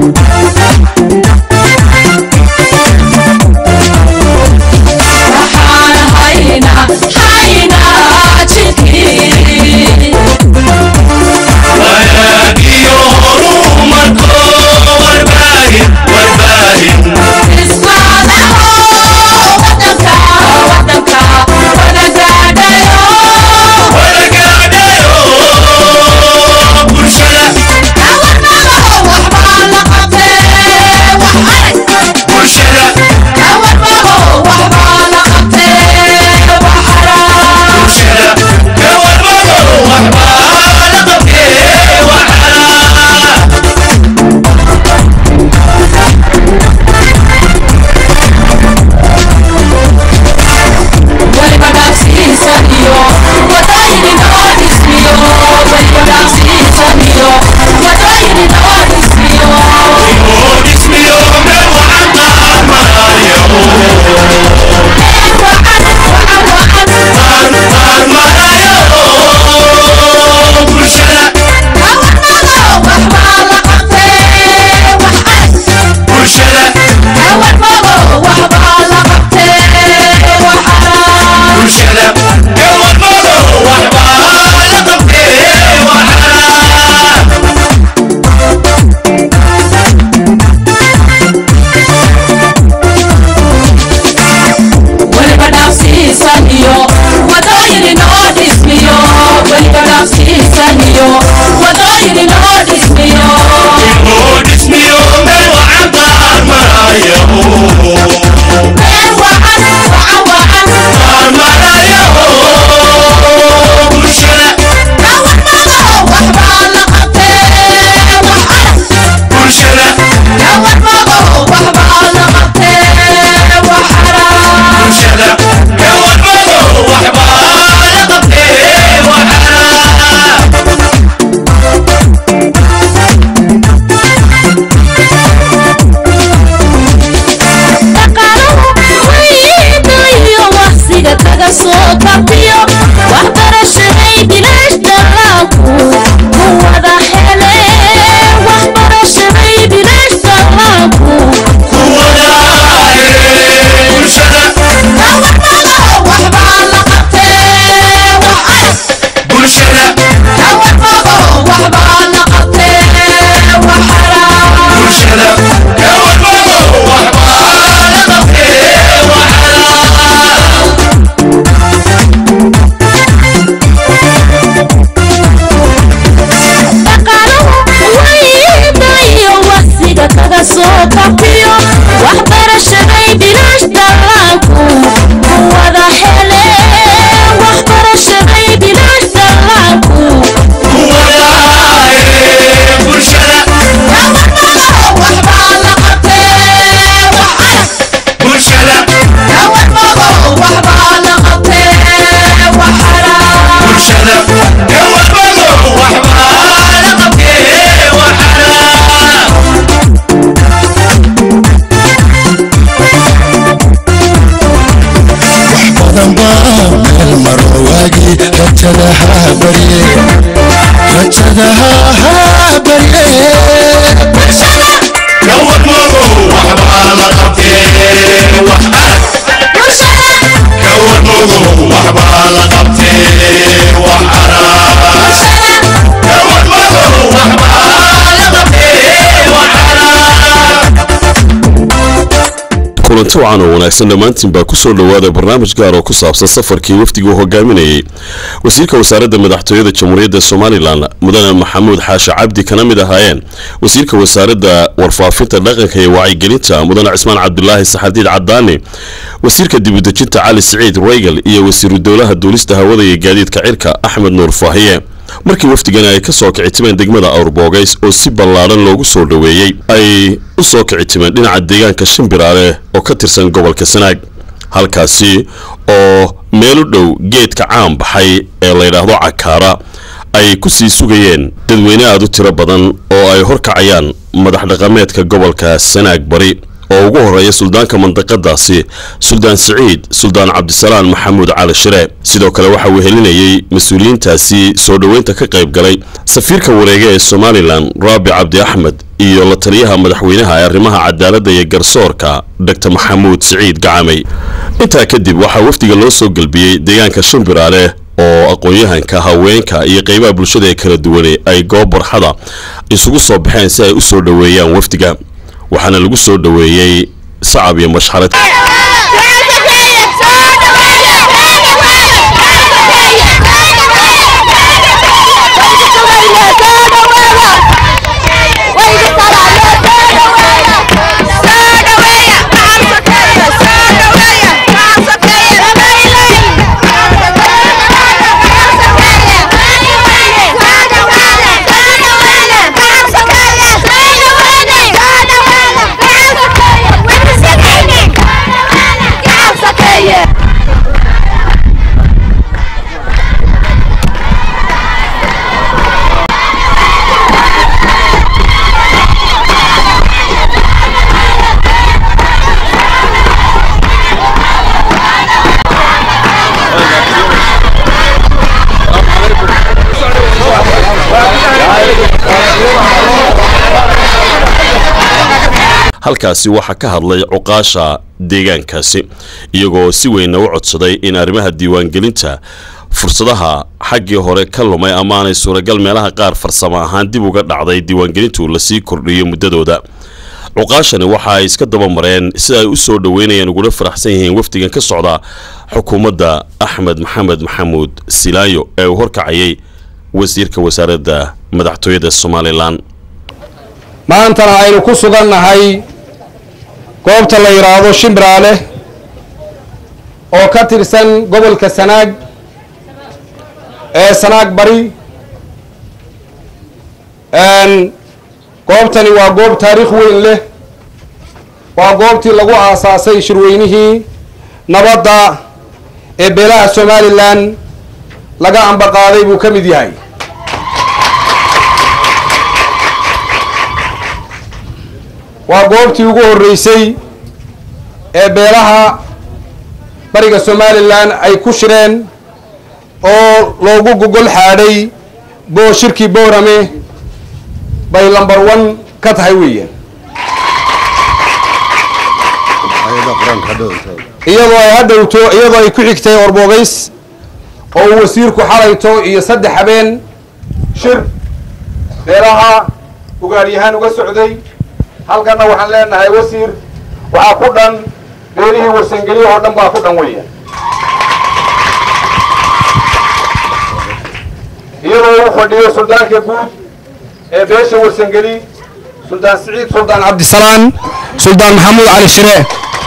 kulanti wacan oo wanaagsan dhammaantiin baa ku soo dhowaada barnaamij gaar oo ku saabsan safarkii wafdigii uu hogaaminayay wasiirka wasaaradda madaxtooyada jamhuuriyadda somalilan mudane maxamuud xaashi cabdi kana mid ahaayeen wasiirka wasaaradda warfaafinta dhaqanka iyo wacyigelinta mudane cismaan cabdulaahi saxardiid cadaani wasiirka dibudejinta cali siciid reygal iyo wasiiru dowlaha duulista hawada iyo gaadiidka cirka axmed nuur faahiye markii wafdigani ay ka soo kicitimeen degmada awrboogays oo si ballaadhan loogu soo dhoweeyey ay u soo kicitimeen dhinaca deegaanka shimbiraale oo ka tirsan gobolka sanaag halkaasi oo meel u dhow geedka caan baxay ee layidhaahdo cakaara ay ku sii sugayeen dadweyne aad u tiro badan oo ay horkacayaan madax dhaqameedka gobolka sanaag bari oo ugu horeeya suldaanka mandaqadaasi suldaan siciid suldaan cabdisalaan maxamuud cali shire sidoo kale waxa uu helinayey mas-uuliyiintaasi soo dhoweynta ka qayb galay safiirka wareega ee somalilan raabi cabdi axmed iyo la taliyaha madaxweynaha ee arrimaha cadaaladda iyo garsoorka dr maxamuud siciid gacamay intaa kadib waxaa wafdiga loo soo gelbiyey deegaanka shimbiraale oo aqoon-yahanka haweenka iyo qeybaha bulshada ee kala duwane ay goob barxada isugu soo baxeen si ay u soo dhoweeyaan wafdiga waxaana lagu soo dhoweeyey sacab iyo mashxarad halkaasi waxaa ka hadlay cuqaasha deegaankaasi iyagoo si weynna u codsaday in arrimaha diiwaangelinta fursadaha xaggii hore ka lumay ama aanay suuragal meelaha qaar farsamo ahaan dib uga dhacday diiwaangelintu lasii kordhiyo muddadooda cuqaashani waxa ay iska dabamareen sida ay u soo dhoweynayaan uguna faraxsan yihiin wafdigan ka socda xukuumadda axmed maxamed maxamuud silaayo ee uu horkacayay wasiirka wasaaradda madaxtooyada somalilan maantana aynu ku sugannahay goobta la yidhaahdo shimbiraale oo ka tirsan gobolka sanaag ee sanaag bari goobtani waa goob taariikh weyn leh waa goobtii lagu aasaasay shirweynihii nabadda ee beelaha somalilan laga ambaqaaday buu ka mid yahay waa goobtii ugu horreysay ee beelaha bariga somalilan ay ku shireen oo loogu gogol xaadhay boo shirkii boorame bay lambar one ka tahay weeyaan iyadoo ay hadhowto iyadoo ay ku xigtay orboogays oo uu wasiirku xalayto iyo saddex habeen shir beelaha ugaadhyahaan uga socday halkanna waxaan leenahay wasiir waxaa ku dhan beelihii warsangelyo oo dhan baa ku dhan weya iyadoo uu fadhiyo suldaanka guud ee beesha warsangeli suldaan siciid suldaan cabdisalaan suldaan maxamuud cali shire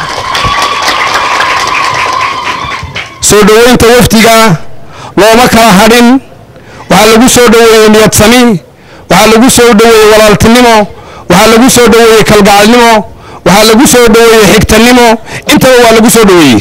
soo dhoweynta wafdiga looma kala hadhin waxaa lagu soo dhoweeyey niyad sami waxaa lagu soo dhoweeyey walaaltinimo waxaa lagu soo dhoweeyey kalgacalnimo waxaa lagu soo dhoweeyey xigtanimo intaba waa lagu soo dhoweeyey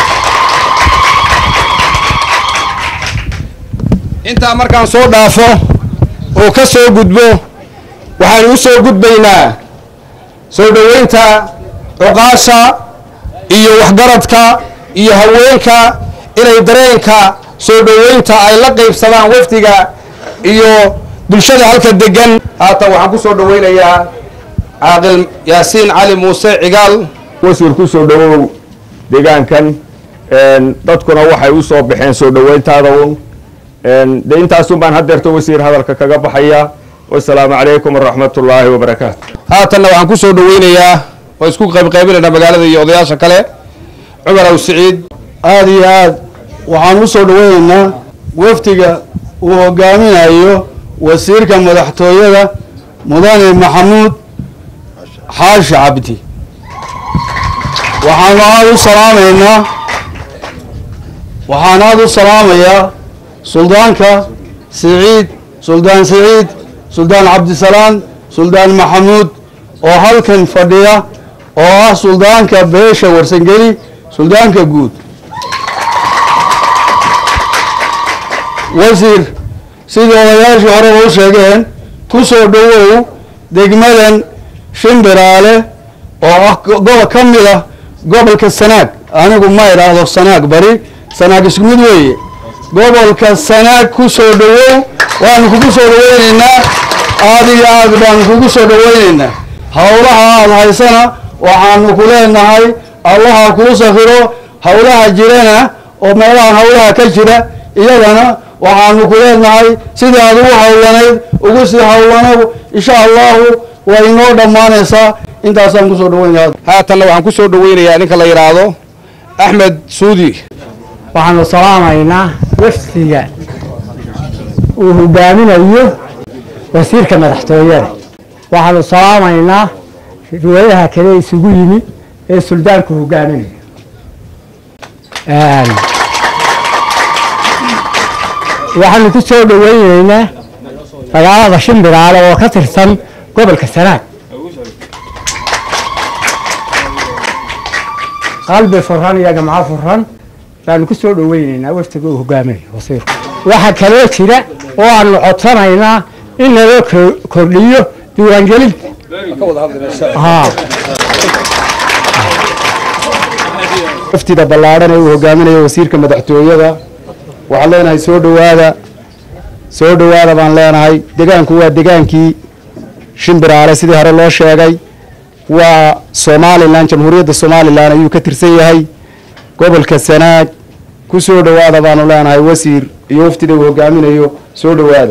intaa markaan soo dhaafo oo ka soo gudbo waxaanu u soo gudbaynaa soo dhoweynta cuqaasha iyo waxgaradka iyo haweenka inay dareenka soo dhoweynta ay la qaybsadaan wafdiga iyo bulshada halka degan haatan waxaan ku soo dhoweynayaa caaqil yaasiin cali muuse cigaal wasiir ku soo dhowow deegaankan dadkuna waxay u soo baxeen soo dhoweyntaada un de intaasun baan haddeerto wasiir hadalka kaga baxaya wasalaamu calaykum waraxmat ullaahi wabarakaatu haatanna waxaan ku soo dhoweynayaa oo isku qaybqaybinaynaa magaalada iyo odayaasha kale cumar aw siciid aada iyo aad waxaan u soo dhoweynaynaa wafdiga uu hogaaminayo wasiirka madaxtooyada mudane maxamuud xaashi cabdi waxaanu aada u salaamaynaa waxaan aada u salaamayaa suldaanka siciid suldaan siciid suldaan cabdisalaan suldaan maxamuud oo halkan fadhiya oo ah suldaanka beesha warsangeli suldaanka guud wasiir sidii odayaashii horeba u sheegeen ku soo dhowow degmadan shimbiraale oo ah gobol ka mid ah gobolka sanaag anigu ma idhaahdo sanaag bari sanaag isku mid weeye gobolka sanaag ku soo dhowow waanu kugu soo dhaweyneynaa aada iyo aad baanu kugu soo dhaweyneynaa howlaha aada haysana waxaanu ku leenahay allaha kuu safiro howlaha jirana oo meelahan howlaha ka jira iyagana waxaanu ku leenahay sidii aad ugu howlanayd ugu sii howlanow insha allahu way inoo dhammaanaysaa intaasaan kusoo dhaweynaya haatanna waxaan ku soo dhaweynayaa ninka la yidhaahdo axmed suudi waxaanu salaamaynaa wafdiga uu hogaaminayo wasiirka madaxtooyada waxaanu salaamaynaa riwaayaha kale isugu yimi ee suldaanku hogaaminayo waxaanu ku soo dhaweyneynaa magaalada shimbiraale oo ka tirsan gobolka sanaag qalbi furan iyo gamco furan baanu ku soo dhaweyneynaa waftiga uu hogaaminayo wasiirku waxaa kaloo jira oo aanu codsanaynaa in naloo kordhiyo diiwaangelinta waftida ballaadhan ee uu hogaaminayo wasiirka madaxtooyada waxaan leenahay soo dhowaada soo dhowaada baan leenahay degaanku waa degaankii shimbiraale sidii hore loo sheegay waa somalilan jamhuuriyadda somalilan ayuu ka tirsan yahay gobolka sanaag ku soo dhowaada baanu leenahay wasiir iyo waftida uu hogaaminayo soo dhowaada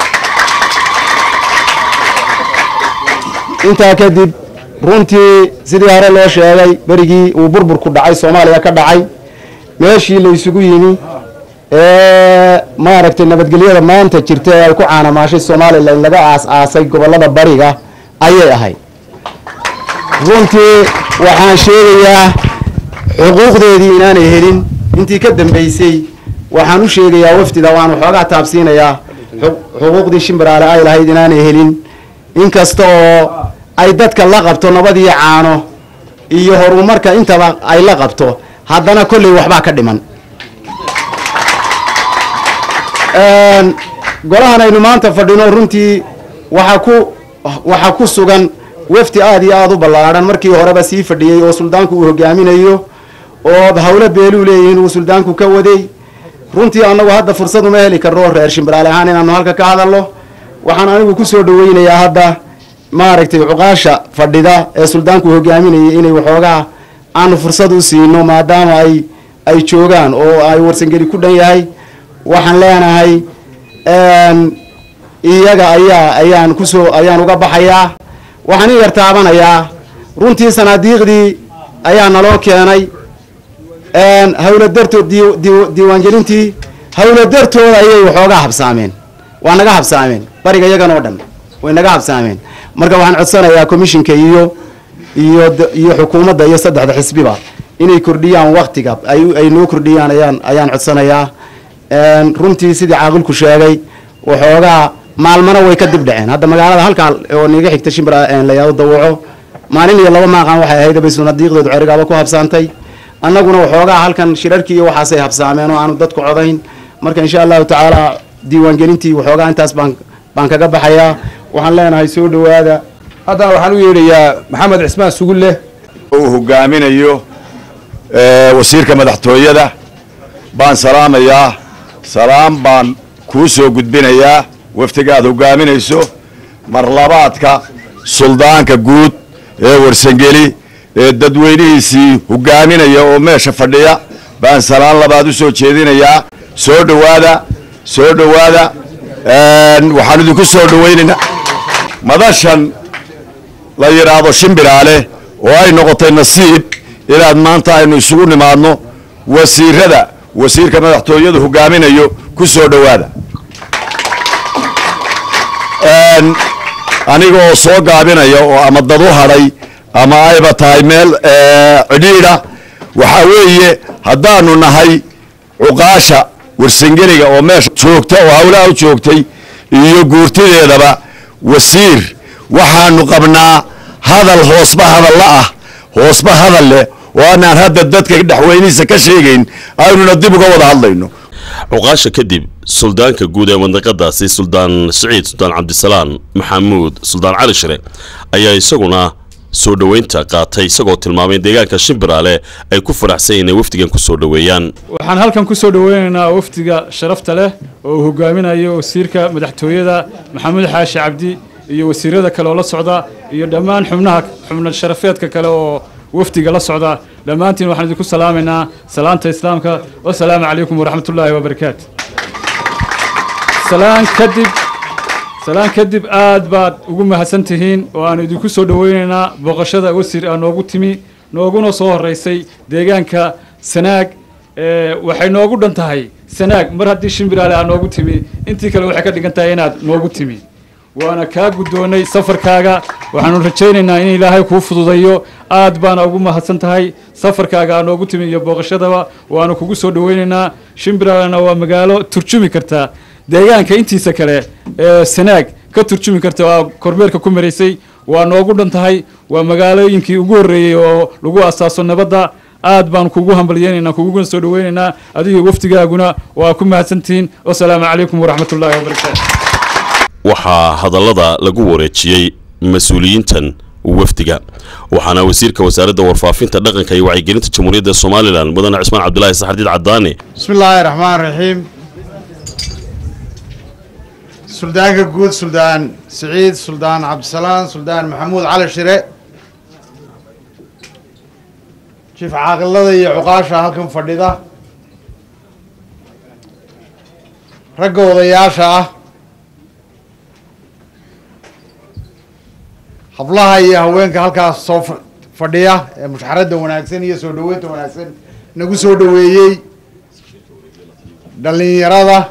intaa kadib runtii sidii hore loo sheegay berigii uu burburku dhacay soomaaliya ka dhacay meeshii la isugu yimi ee maaragtay nabadgelyada maanta jirta ee ay ku caanamaashay somalilan laga aas-aasay gobollada bariga ayay ahayd runtii waxaan sheegayaa xuquuqdeedii inaanay helin intii ka dambeysay waxaan u sheegayaa waftida waan waxoogaa taabsiinayaa xuquuqdii shimbiraale ay lahayd inaanay helin inkasta oo ay dadka la qabto nabad iyo caano iyo horumarka intaba ay la qabto haddana kolley waxbaa ka dhiman golahan aynu maanta fadhino runtii waxaa ku waxaa ku sugan wafdi aada iyo aada u ballaadhan markii horeba sii fadhiyey oo suldaanku uu hogaaminayo oo howlo beeluu leeyihiin uu suldaanku ka waday runtii annagu hadda fursad uma heli karno reer shimbiraale ahaan inaanu halka ka hadalno waxaan anigu kusoo dhaweynayaa hadda maaragtay cuqaasha fadhida ee suldaanku hogaaminayay inay waxoogaa aanu fursad u siino maadaama ay ay joogaan oo ay warsangeli ku dhan yahay waxaan leenahay iyaga ayaa ayaan kusoo ayaan uga baxayaa waxaan in yar taabanayaa runtii sanaadiiqdii ayaa naloo keenay hawla dartood diiwaangelintii hawla dartooda ayay waxoogaa habsaameen waa naga habsaameen bariga iyagan oo dhan way naga habsaameen marka waxaan codsanayaa commishinka iyo iyo iyo xukuumadda iyo saddexda xisbiba inay kordhiyaan waktiga ay ay noo kordhiyaan ayaan ayaan codsanayaa runtii sidii caaqilku sheegay waxoogaa maalmana way ka dib dhaceen hadda magaalada halkaa oo niga xigta shimbira layaado dawaco maalin iyo laba maaqan waxay ahayd bay sunadiiqdeedu cerigaaba ku habsaantay annaguna waxoogaa halkan shirarkii iyo waxaasay habsaameen oo aanu dadku codayn marka insha allahu tacaala diiwaangelintii waxoogaa intaas baan baan kaga baxayaa waxaan leenahay soo dhowaada haddana waxaan u yeedhayaa maxamed cismaan sugulle uu hogaaminayo wasiirka madaxtooyada baan salaamayaa salaam baan kuu soo gudbinayaa waftiga aad hogaaminayso marlabaadka suldaanka guud ee warsangeli ee dadweynihiisii hogaaminaya oo meesha fadhiya baan salaan labaad u soo jeedinayaa soo dhowaada soo dhowaada waxaan idinku soo dhowaynaynaa madashan la yidhaahdo shimbiraale oo ay noqotay nasiib inaad maanta aynu isugu nimaadno wasiirada wasiirka madaxtooyadu hogaaminayo ku soo dhowaada aniga oo soo gaabinaya oo ama dad u hadhay ama ayba tahay meel cidhiidha waxaa weeye haddaanu nahay cuqaasha warsangeliga oo meesha joogta oo hawlaha u joogtay iyo guurtideedaba wasiir waxaanu qabnaa hadal hoosba hadalla ah hoosba hadal leh oo aanaan hadda dadka dhexweynihiisa ka sheegayn aynuna dib uga wada hadlayno cuqaasha kadib suldaanka guud ee mandaqadaasi suldaan siciid suldaan cabdisalaan maxamuud suldaan cali shire ayaa isaguna soo dhoweynta qaatay isagoo tilmaamay in deegaanka shimbiraale ay ku faraxsan yihiin inay wafdigan ku soo dhoweeyaan waxaan halkan ku soo dhoweynaynaa wafdiga sharafta leh oo uu hogaaminayo wasiirka madaxtooyada maxamuud xaashi cabdi iyo wasiirada kale oo la socda iyo dhammaan xubnaha xubna sharafeedka kale oo wafdiga la socda dhammaantiin waxaan idinku salaamaynaa salaanta islaamka wasalaamu calaykum waraxmatullaahi wabarakaatu salaan kadib salaan kadib aad baad ugu mahadsan tihiin oo aanu idinku soo dhoweynaynaa booqashada wasiir aa noogu timi nooguna soo horeysay deegaanka sanaag ee, waxay noogu dhan tahay sanaag mar haddii shimbiraale aa noogu timi intii kale waxay ka dhigan tahay inaad noogu timi waana kaa guddoonnay safarkaaga waxaanu rajaynaynaa in ilaahay kuu fududayo aad baana ugu mahadsan tahay safarkaaga aa noogu timi iyo booqashadaba waanu kugu soo dhoweynaynaa shimbiraalena waa magaalo turjumi kartaa deegaanka intiisa kale ee sanaag ka turjumi karta waa kormeerka ku maraysay waa noogu dhan tahay waa magaalooyinkii ugu horreeyey oo lagu asaaso nabadda aad baan kugu hambalyeynaynaa kuguna soo dhoweynaynaa adiga wafdigaaguna waa ku mahadsantihiin wasalaamu calaykum waraxmatullaahi wabarakaatu waxaa hadallada lagu wareejiyey mas-uuliyiintan wafdiga waxaana wasiirka wasaaradda warfaafinta dhaqanka iyo wacyigelinta jamhuuriyadda somalilan mudane cismaan cabdulaahi saxardiid cadaani بسم الله الرحمن الرحيم سلطانك جود سلطان سعيد سلطان عبد السلام سلطان محمود علي شري شوف عاقلة يا عقاشة هلكم فرديدة رجوا ضياشة hablaha iyo haweenka halkaas soo fa- fadhiya ee mushxaradda wanaagsan iyo soo dhaweynta wanaagsan nagu soo dhaweeyey dhalinyarada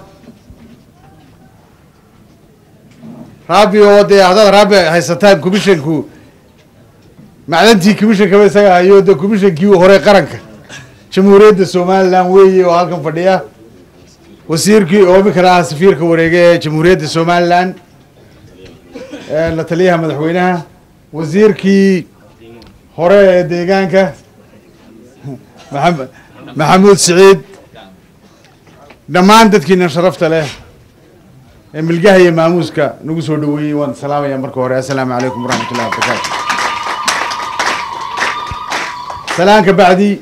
raabi oo dee haddaad raabi haysataan commissionku macdantii commissionkaba isaga hayo dee commissionkii hore qaranka jamhuuriyadda somaliland weeye oo halkan fadhiya wasiirkii oo iminkana ah safiirka wareege ee jamhuuriyadda somaliland ee la taliyaha madaxweynaha wasiirkii hore ee deegaanka maxam- maxamuud siciid dhammaan dadkiina sharafta leh ee milgaha iyo maamuuska nagu soo dhaweeyey waan salaamaya marka hore assalaamu calaykum waraxmatullahi wabarakaatu salaanka bacdi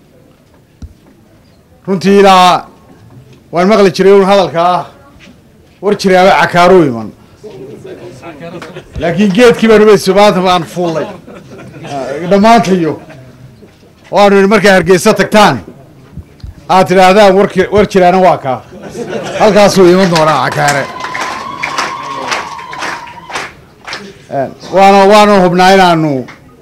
runtii ilaa waan maqli jiray un hadalka ah war jiraaba cakaaro iman laakiin geedkii baan umayso maanta baan fuullay dhammaantayo waanu idhi markay hargeysa tagtaan aad tidhaahdaan warki war jiraana waa kaa halkaasuu iman doonaa cakaare waana waanu hubnaa inaanu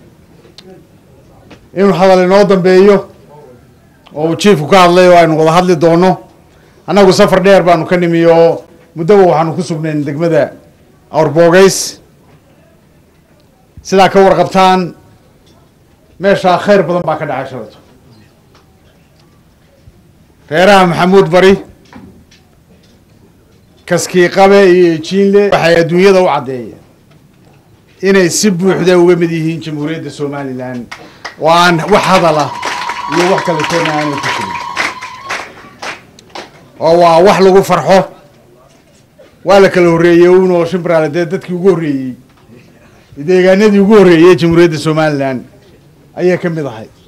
inuu hadal inoo dambeeyo oo uu jiifku ka hadlay oo aynu wada hadli doono annagu safar dheer baanu ka nimi oo muddaba waxaanu ku sugnayn degmada awrboogays sidaa ka warqabtaan meeshaa khayr badan baa ka dhacay shalato reeraha maxamuud bari kaskii qabe iyo ejiinle waxay adduunyada u caddeeyeen inay si buuxda uga mid yihiin jamhuuriyadda somalilan oo aan wax hadala iyo wax kale toona aanay ku jirin oo waa wax lagu farxo waa la kala horreeyey un oo shimbiraale dee dadkii ugu horreeyey deegaanadii ugu horreeyey ee jamhuuriyadda somalilan ayay ka mid ahay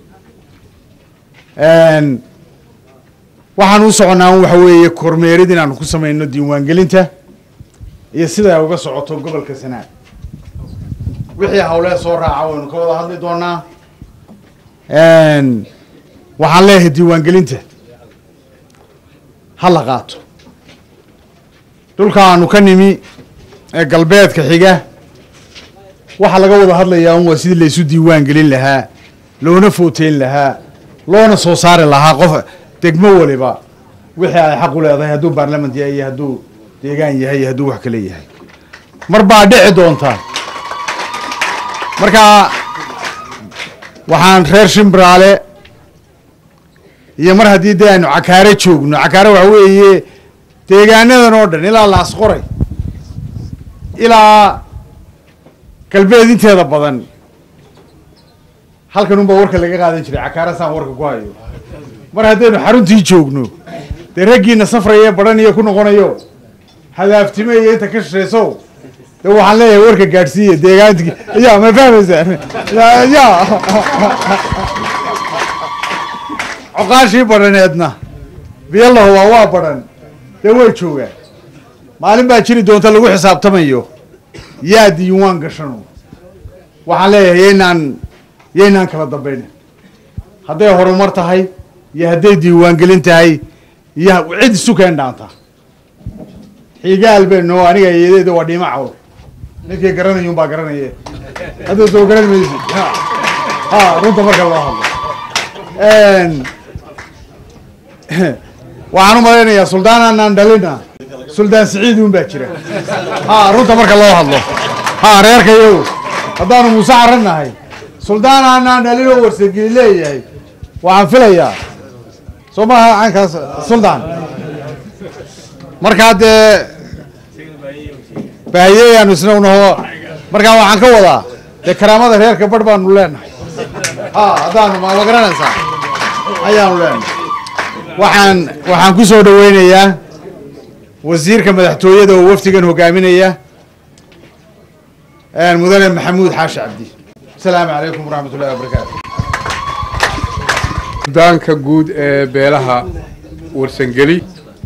waxaan u soconnaa un waxa weeye kormeerid inaanu ku samayno diiwaangelinta iyo sida ay uga socoto gobolka sanaag wixii hawlee soo raaca waynu ka wada hadli doonaa waxaan leeyahay diiwaangelinta ha la qaato dhulka aanu ka nimi ee galbeedka xiga waxaa laga wada hadlayaa un waa sidii laysu diiwaan gelin lahaa loona footeyn lahaa loona soo saari lahaa qof degmo waliba wixii ay xaq u leedahay hadduu baarlament yahay iyo hadduu deegaan yahay iyo hadduu wax kale yahay mar baa dhici doonta marka waxaan reer shimbiraale iyo mar haddii dee aynu cakaare joogno cakaare waxa weeye deegaanadan oo dhan ilaa laasqoray ilaa galbeed inteeda badan halkan unbaa warka laga qaadan jiray cakaare saan warka ku hayo mar haddaynu xaruntii joogno dee raggiina safraya badhan iyo ku noqonayo hadaaftime iyo inta ka shishayso de waxaan leeyahay warka gaadhsiiya deegaanki ya ma fahmaysaan ya coqaashii badhaneedna biyallahu waa waa badhan dee way joogaan maalin baa jiri doonta lagu xisaabtamayo yaa diiwaan gashano waxaan leeyahay yaynaan yaynaan kala dambayn hadday horumar tahay iyo hadday diiwaangelin tahay iyo cid isu keen dhaanta xigaal beno aniga iyadeeda waa dhiima cawl ninkii garanayun baa garanaye hadduu soo garan maysi ha ha runta marka loo hadlo waxaan u malaynayaa suldaan aanaan dhalina suldaan siciid un baa jira ha runta marka loo hadlo ha reerkayow haddaanu muuse caran nahay suldaan aanaan dhalin oo warsageli leeyahay waxaan filayaa soo maaha caynkaas suldaan markaa dee baahiyeyaanu isna unaho markaa waxaan ka wadaa dee karaamada reerka barh baanu leenahay ha haddaanu ma ma garanaysaa ayaanu leenahay waxaan waxaan ku soo dhaweynayaa wasiirka madaxtooyada oo wafdigan hogaaminaya mudane maxamuud xaashi cabdi asalaamu calaykum waraxmat ullahi wabarakaatu suldaanka guud ee beelaha warsangeli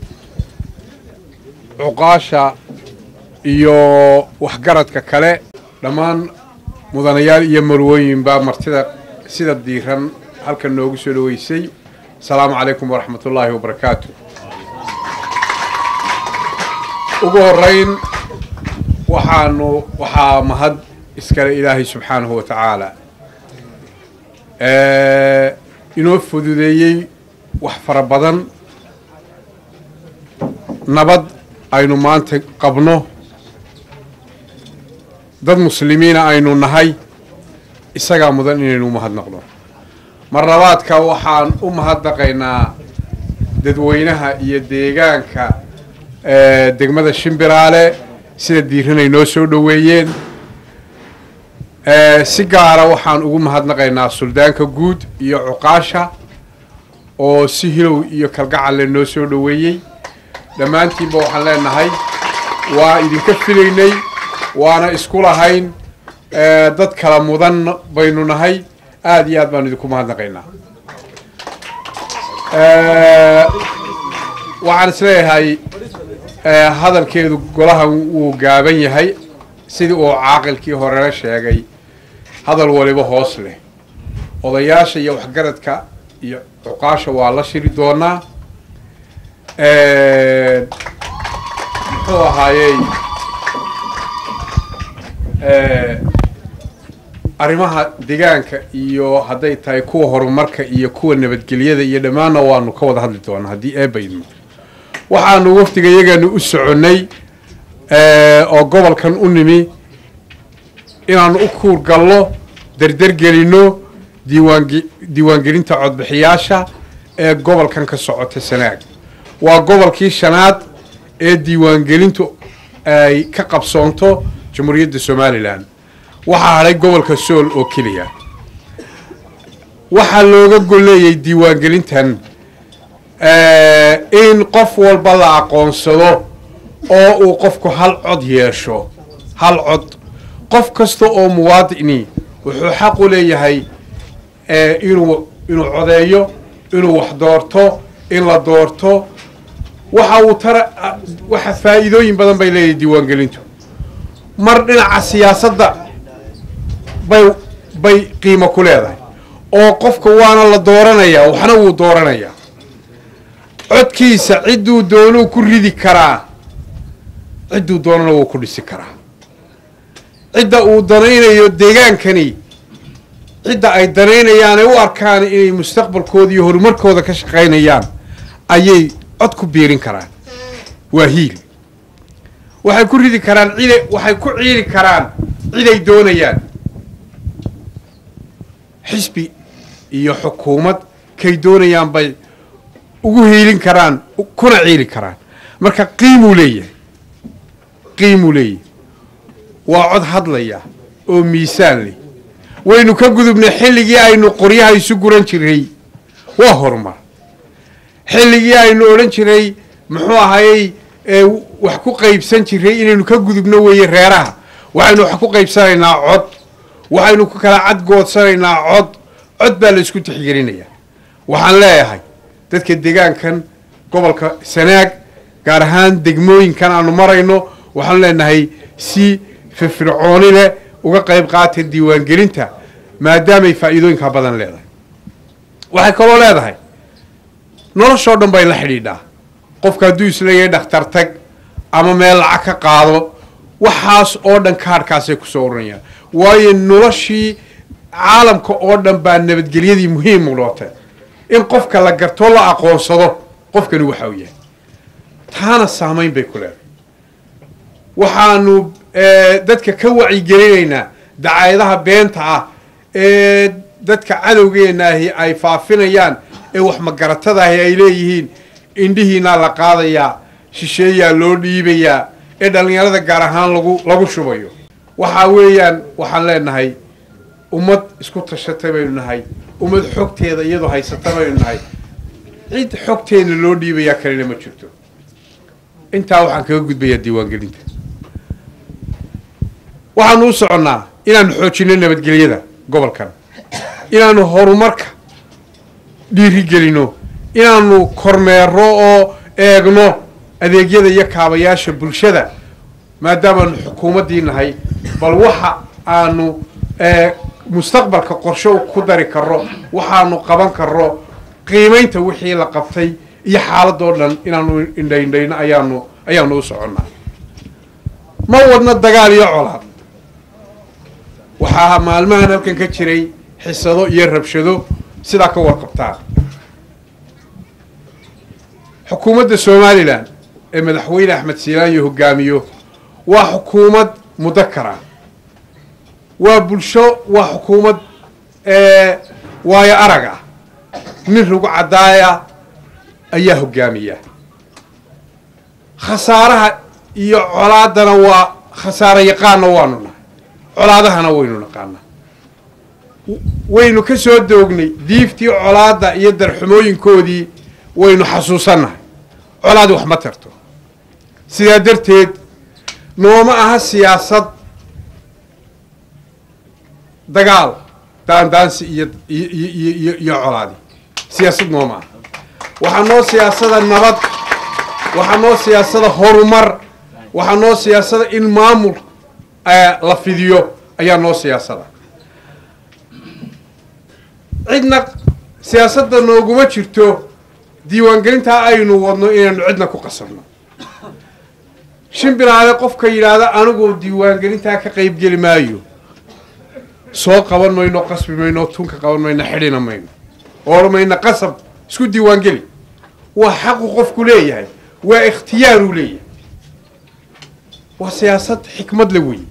cuqaasha iyo waxgaradka kale dhammaan mudanayaal iyo marwooyinbaa martida sida diiran halkan noogu soo dhaweysay asalaamu calaykum waraxmat ullaahi wabarakaatu ugu horeyn waxaanu waxaa mahad iskale ilaahay subxaanahu wa tacaala inoo fududeeyey wax fara badan nabad aynu maanta qabno dad muslimiina aynu nahay isagaa mudan inaynu umahadnaqno mar labaadka waxaan u mahadnaqaynaa dadweynaha iyo deegaanka degmada shimbiraale sida diiranay noo soo dhoweeyeen si gaara waxaan ugu mahadnaqaynaa suldaanka guud iyo cuqaasha oo si hilow iyo kalgacalle noo soo dhoweeyey dhammaantiinba waxaan leenahay waa idinka filaynay waana isku lahayn dad kala mudan baynu nahay aada iyo aad baanu idinku mahadnaqaynaa waxaan isleeyahay hadalkeedu golahan wuu gaaban yahay sidii uu caaqilkii horena sheegay hadal waliba hoos leh odayaasha iyo waxgaradka iyo cuqaasha waa la shiri doonaa muxuu ahaayey arrimaha deegaanka iyo hadday tahay kuwa horumarka iyo kuwa nabadgelyada iyo dhammaanna waanu ka wada hadli doonaa haddii eebba idmo waxaanu wafdiga iyaganu u soconnay oo gobolkan u nimi inaanu u kuurgallo derdergelinno diiwaange diiwaangelinta codbixiyaasha ee gobolkan ka socota sanaag waa gobolkii shanaad ee diiwaangelintu ay ka qabsoonto jamhuuriyadda somalilan waxaa hadhay gobolka sool oo keliya waxaa looga golleeyay diiwaangelintan in qof walba la aqoonsado oo uu qofku hal cod yeesho hal cod qof kasta oo muwaadini wuxuu xaq u leeyahay inuu inuu codeeyo inuu wax doorto in la doorto waxa uu tara waxa faa'iidooyin badan bay leeyahay diiwaangelintu mar dhinaca siyaasadda bay bay qiimo ku leedahay oo qofka waana la dooranayaa waxna wuu dooranayaa codkiisa cidduu doonuu ku ridi karaa cidduu doonana wuu ku dhisi karaa cidda uu danaynayo deegaankani cidda ay danaynayaanay u arkaan inay mustaqbalkooda iyo horumarkooda ka shaqaynayaan ayay cod ku biirin karaan waa hiil waxay ku ridi karaan cida waxay ku ciili karaan ciday doonayaan xisbi iyo xukuumad kay doonayaan bay ugu hiilin karaan kuna ciili karaan marka qiimuu leeyahay qiimuu leeyahay waa cod hadlaya oo miisaan leh waynu ka gudubnay xilligii aynu qoryaha isu guran jiray waa horumar xilligii aynu odhan jiray muxuu ahayey wax ku qaybsan jiray inaynu ka gudubno weeye reeraha waxaynu wax ku qaybsanaynaa cod waxaynu ku kala cadgoodsanaynaa cod cod baa la isku tixgelinayaa waxaan leeyahay dadka deegaankan gobolka sanaag gaar ahaan degmooyinkan aanu marayno waxaanu leenahay si firfircooni leh uga qayb qaata diiwaangelinta maadaamay faa'iidooyinka badan leedahay waxay kaloo leedahay noloshoo dhan bay la xidhiidhaa qofka hadduu isleeyahay dhakhtar tag ama meel lacag ka qaado waxaas oo dhan kaadhkaasay kusoo uranayaan waayo noloshii caalamka oo dhan baa nabadgelyadii muhiim u nootay in qofka la gartoo la aqoonsado qofkani waxa uu yahay taana saamayn bay ku leedahay waxaanu dadka ka wacyigelinaynaa dacaayadaha beenta ah ee dadka cadowgeenaahi ay faafinayaan ee wax magaratadaahi ay leeyihiin indhihiinaa la qaadayaa shisheeyaa loo dhiibayaa ee dhallinyarada gaar ahaan lagu lagu shubayo waxaa weeyaan waxaan leenahay ummad isku tashatay baynu nahay ummad xogteeda iyadoo haysata baynu nahay cid xogteena loo dhiibayaa kalena ma jirto intaa waxaan kaga gudbayaa diiwaangelinta waxaanu u soconnaa inaanu xoojino nabadgelyada gobolkan inaanu horumarka dhiirigelino inaanu kormeero oo eegno adeegyada iyo kaabayaasha bulshada maadaamaanu xukuumaddii nahay bal waxa aanu mustaqbalka qorshe ku dari karro waxaanu qaban karro qiimaynta wixii la qabtay iyo xaaladoo dhan inaanu indhaindhayno ayaanu ayaanu u soconnaa ma wadno dagaal iyo colaad waxaa maalmahan halkan ka jiray xisado iyo rabshado sidaa ka warqabtaa xukuumadda somalilan ee madaxweyne axmed siilaanyo hogaamiyo waa xukuumad mudakara waa bulsho waa xukuumad waayo arag ah nin rugu caddaaya ayaa hogaamiya khasaaraha iyo colaadana waa khasaaro yaqaana waanu nahay colaadahana waynu naqaanaa waynu ka soo doognay diiftii colaadda iyo darxumooyinkoodii waynu xasuusannahay colaadi wax ma tarto sidaa darteed nooma aha siyaasad dagaal daandaansi iyo iyo iyo colaadi siyaasad nooma aha waxaa noo siyaasada nabad waxaa noo siyaasada horumar waxaa noo siyaasada in maamul la fidiyo ayaa noo siyaasada cidna siyaasadda nooguma jirto diiwaangelintaa aynu wadno inaynu cidna ku qasabno shimbiraale qofka yidhaahda anigu diiwaangelintaa ka qaybgeli maayo soo qaban mayno qasbi mayno tunka qaban mayno xidhina mayno oor mayno qasab isku diiwaangeli waa xaqu qofku leeyahay waa ikhtiyaaruu leeyahay waa siyaasad xikmad la weeye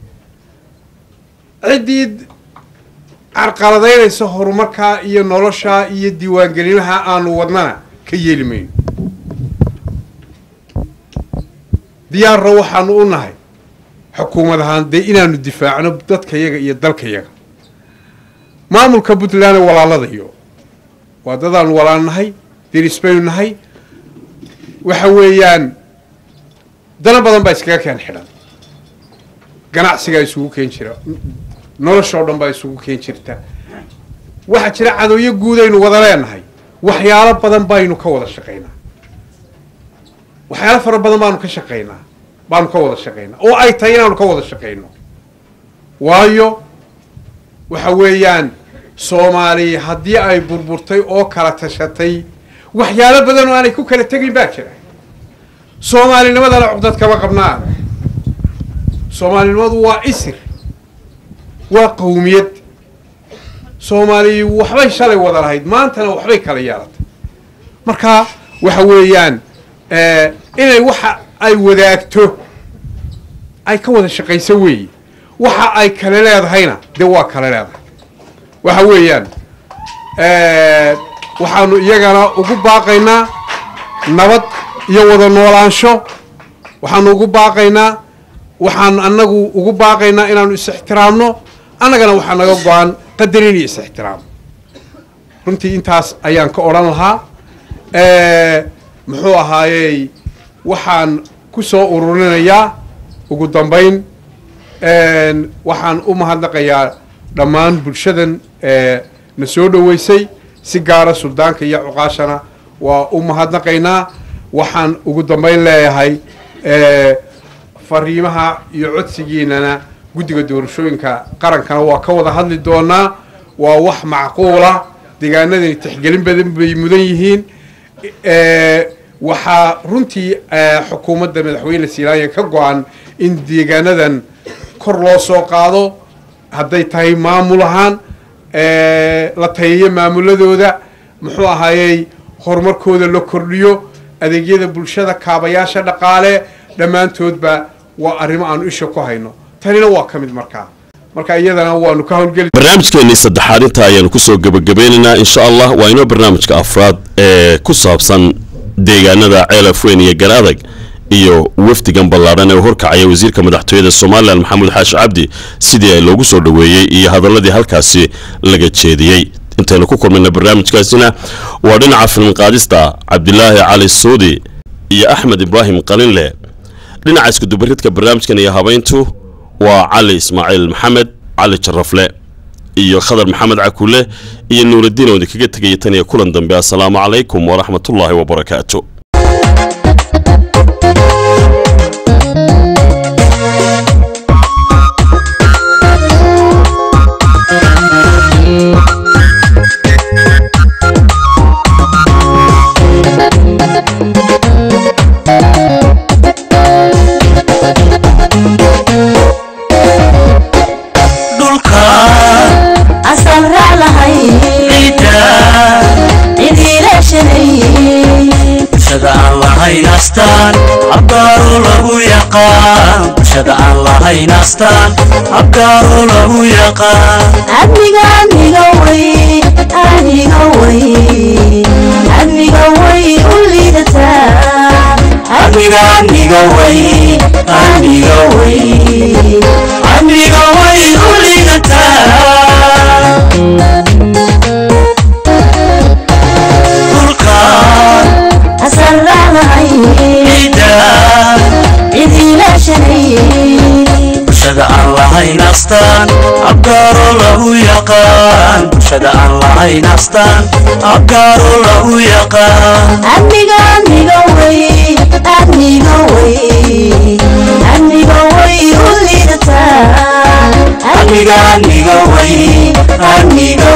ciddii carqaladaynaysa horumarkaa iyo noloshaa iyo diiwaangelinaha aanu wadnana ka yeeli mayno diyaarra waxaanu u nahay xukuumad ahaan dee inaanu difaacno dadkayaga iyo dalkayaga maamulka puntland ee walaaladayo waa dadaanu walaalnahay deris baynu nahay waxa weeyaan dana badan baa iskaga keen xidhan ganacsigaa isugu keen jira noloshoo dhan baa isugu keen jirta waxaa jira cadowyo guudaynu wada leenahay waxyaalo badan baynu ka wada shaqaynaa waxyaalo fara badan baanu ka shaqaynaa baanu ka wada shaqaynaa oo ay tahay inaanu ka wada shaqayno waayo waxa weeyaan soomaaliya haddii ay burburtay oo kala tashatay waxyaalo badan oo aanay ku kala tegin baa jira soomaalinimadana cuqdad kama qabnaa soomaalinimadu waa isir waa qawmiyad soomaaliya waxbay shalay wada lahayd maantana waxbay kala yeelatay marka waxa weeyaan inay waxa ay wadaagto ay ka wada shaqayso weeye waxa ay kale leedahayna dee waa kale leedahay waxa weeyaan waxaanu iyagana ugu baaqaynaa nabad iyo wada noolaansho waxaanu ugu baaqaynaa waxaan annagu ugu baaqaynaa inaanu is-ixtiraamno annagana waxaa naga go-an qadarin iyo is-ixtiraam runtii intaas ayaan ka odhan lahaa muxuu ahaayey waxaan ku soo ururinayaa ugu dambayn Een, waxaan u mahadnaqayaa dhammaan bulshadan ee, na soo dhoweysay si gaara suldaanka iyo cuqaashana waa u mahadnaqaynaa waxaan ugu dambeyn leeyahay ee, fariimaha iyo codsigiinana guddiga doorashooyinka qarankana waa ka wada hadli doonaa waa wax macquula deegaanadani tixgelin badan bay mudan yihiin Ee, waxaa runtii ee, xukuumadda madaxweyne silaanya ka go-an in deegaanadan kor loo soo qaado hadday tahay maamul ahaan ee, la tayeeyo maamuladooda muxuu ahaayey horumarkooda la kordhiyo adeegyada bulshada kaabayaasha dhaqaale dhammaantoodba waa arrimo aanu isha ku hayno tanina waa ka mid markaa marka iyadana waanu ka howlgeli barnaamijkeennii saddexaad inta ayaanu kusoo gebagabeynaynaa insha allah waa inoo barnaamijka afraad ee ku saabsan deegaanada ceelaf weyn iyo garaadag iyo wafdigan ballaadhan ee u horkacaya wasiirka madaxtooyada somalilan maxamuud xaashi cabdi sidii ay loogu soo dhoweeyey iyo hadaladii halkaasi laga jeediyey intaynu ku kulmayna barnaamijkaasina waa dhinaca filmqaadista cabdilaahi cali suudi iyo axmed ibraahim qalinle dhinaca iskudubaridka barnaamijkan iyo habayntu waa cali ismaaciil maxamed cali jarafle iyo khadar maxamed cakule iyo nuuraddiin oo idinkaga tegaya tan iyo kulan dambe assalaamu calaykum waraxmatullaahi wabarakaatu dhulka asal raac lahay ciidda cidiilashanay bulshada aan lahayn astaan abgaaro lagu yaqaan bulshada aan lahayn astaan abgaaro lagu yaqaan admiga admiga way aniga way admiga way u liidataa amiga amiga way amiga way amiga way u liidataa dhulka asal raac lahay ciidda cidiilashanay bulshada aan lahayn astaan abgaaro lagu yaqaan bulshada aan lahayn astaan abgaaro lagu yaqaan admiga admiga way admiga way admiga way u liidataa amiga amiga way amiga